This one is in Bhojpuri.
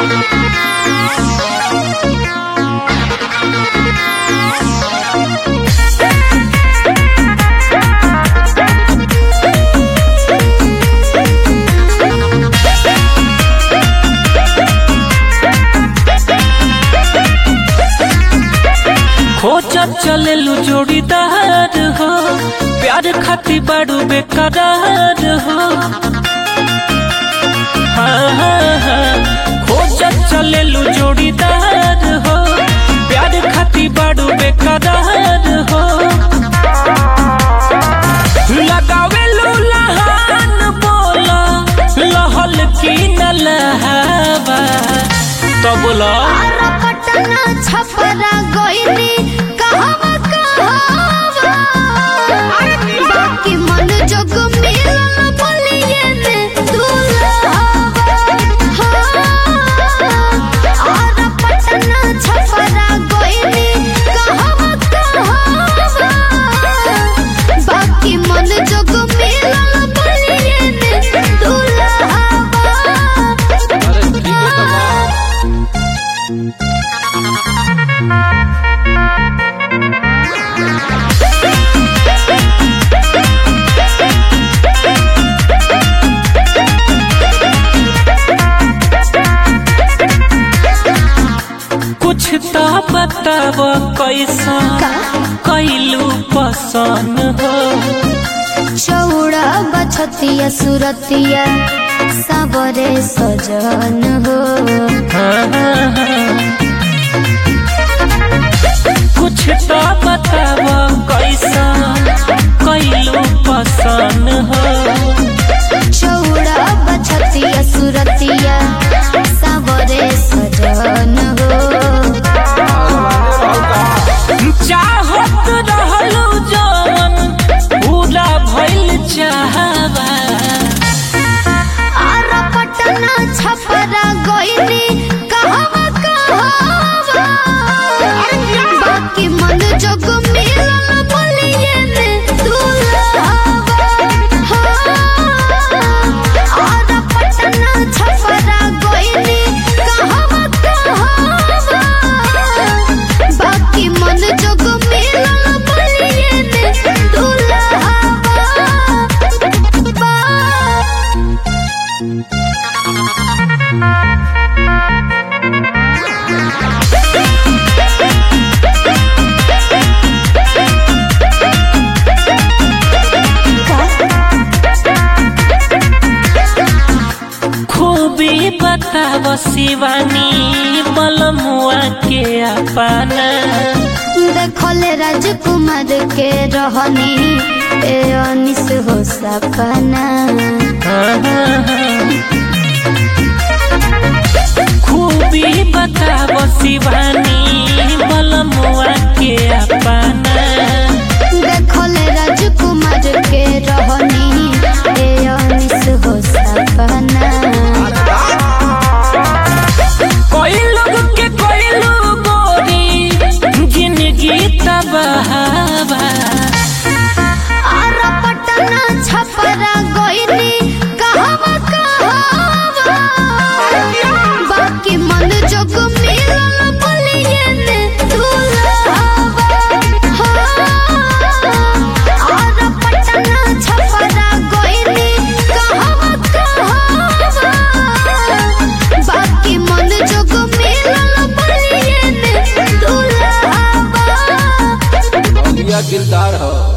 खोजत चलेलू जोड़ीदार हो प्यार खाती बाड़ू बेकरार हो हाँ, हाँ, हाँ। खोजत चलेलू जोड़ीदार हो प्यार खाती बाड़ू बेकरार हो लगावेलू लहान बोला लहल की न लहावा तो बोला आरा पटना छपरा गोइनी कहवा कहवा बाकी मन जोग मिलन बोलिए ने दुल्हावा आरा पटना छपरा गोइनी कहवा कहवा बाकी मन जोग मिलन बोलिए ने दुल्हावा कुछ तो बताव कैसा कैलू पसंद हो चौड़ा बछतिया सुरतिया सबरे सजन हो कुछ तो बताव कैसा कैलू पसंद हो चौड़ा बछतिया सुरतिया सबरे सजन हो चाहत रहलू जवन पूरा भइल चाहबा आरा पटना छपरा गोइनी कहवा कहवा बाकी मन जोग मिलन बोलिए ने दुल्हावा आरा पटना छपरा गोइनी कहवा कहवा बाकी मन जोग मिलन बोलिए ने दुल्हावा खूबी बताव शिवानी बलमुआ के अपना देखले राजकुमार के रहनी ए अनिस हो सपना खूबी बताव शिवानी बलमुआ के अपना देखले राजकुमार के रहनी ए अनिस हो सपना कोई लोग के कोई लोग गोरी जिंदगी तबाहबा आरा पटना छपरा गोइनी कहवा कहवा बाकी मन जोग मिलन बोलिए ने दुल्हावा आरा पटना छपरा गोइनी कहवा कहवा बाकी मन जोग मिलन बोलिए ने दुल्हावा दिलदार हो